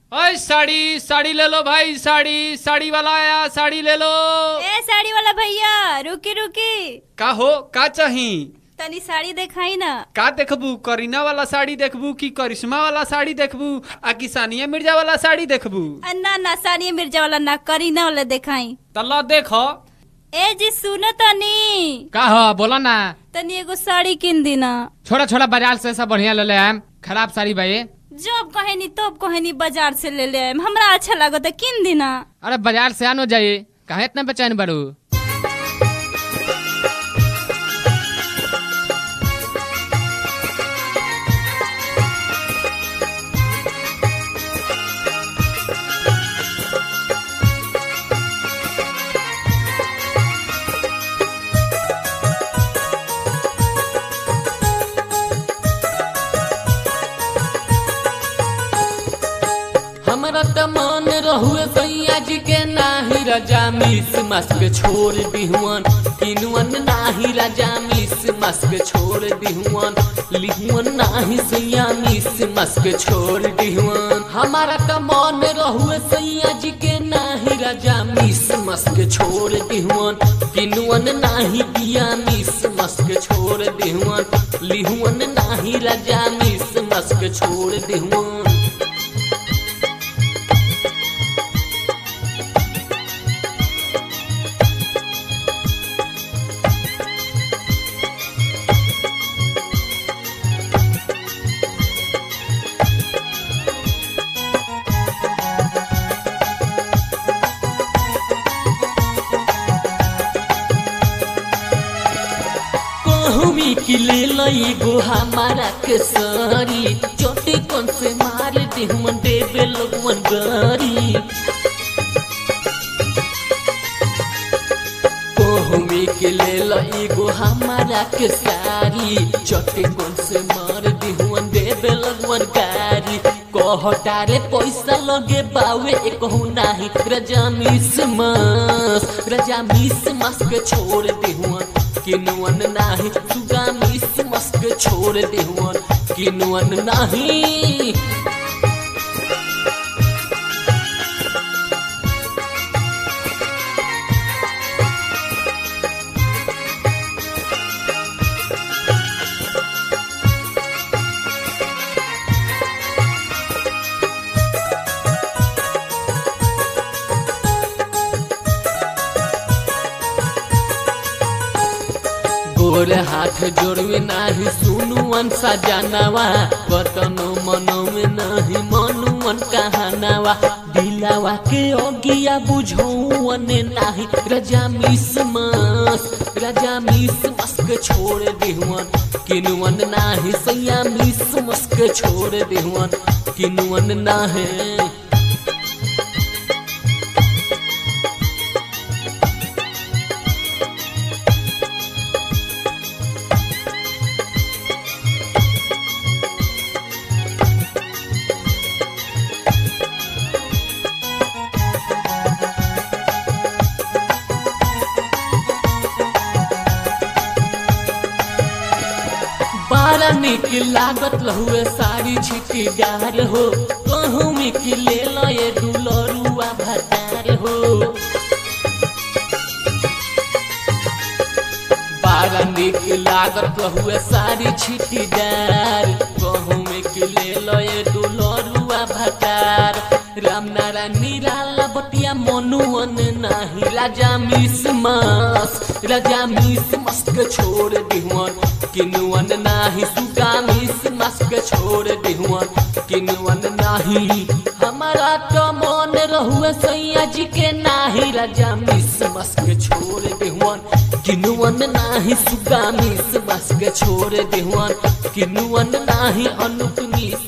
ओए साड़ी साड़ी ले लो भाई साड़ी साड़ी वाला आया साड़ी ले लो ए साड़ी वाला भैया रुकी रुकी का हो का चाही तनी साड़ी देखाई ना का देखबू करीना वाला साड़ी देखबू कि करिश्मा वाला साड़ी देखबू आ कि सानिया मिर्जा वाला साड़ी देखबू आ, ना ना सानिया मिर्जा वाला ना करीना वाला देखाई तल्ला देखो ए जी सुनो तनी का हो बोलो ना तनी एगो साड़ी किन दी ना छोड़ा छोड़ा बाजार से सब बढ़िया ले ले आम खराब साड़ी भाई जब कहेनी तब कहेनी बाजार से ले ले आएम हमरा अच्छा लागत है किन दी ना अरे बाजार से आनो जाइए कहे इतना बेचैन बड़ू हमरा त मन रहुए सैया जी के नाही राजा मिस मस्क छोड़ दिहुअन किनुअन नाही राजा मिस मस्क छोड़ दिहुअन लिहुअन नाही सैया मिस मस्क छोड़ दिहुअन हमारा त मन रहुए सैया जी के नाही राजा मिस मस्क छोड़ दिहुअन किनुअन नाही दिया मिस मस्क छोड़ दिहुअन लिहुअन नाही राजा मिस मस्क छोड़ दिहुअन कहमी कि ले लई गो हमारा के सारी चोटे कौन से मार दे हम देवे लोगवन गारी कहमी कि ले लई गो हमारा के सारी चोटे कौन से मार दे हम देवे लोगवन गारी कहटारे पैसा लगे बावे कहू नाही रजा मिस मस रजा मिस मस के छोड़ दे हुआ किनुअन नाही सुगा मिस मस्क छोड़ देहुअन किनुअन नाही गोर हाथ जोड़वे नाही सुनुअन सजानवा कतनो मनो में नाही मनुअन कहानवा दिलावा के ओगिया बुझौवन नाही रजा मिस मस रजा मिस मस्क छोड़ देहुअन किनुअन नाही सैया मिस मस्क छोड़ देहुअन किनुअन नाही बारा निक लागत लहुए सारी छिटीदार हो कहूँ में कि ले लो ये दुलरुआ भतार हो बारा निक लागत लहुए सारी छिटीदार कहूँ में कि ले लो ये दुलरुआ भतार राम नारायण निराला बतिया मनुअन नाही राजा मिस मस राजा मिस मस्क छोड़ दिहुअन किनुअन नाही सुगा मिस मस्क छोड़ दिहुअन किनुअन नाही हमारा तो मन रहुए सैया जी के नाही राजा मिस मस्क छोड़ दिहुअन किनुअन नाही सुगा मिस मस्क छोड़ दिहुअन किनुअन नाही अनुप मिस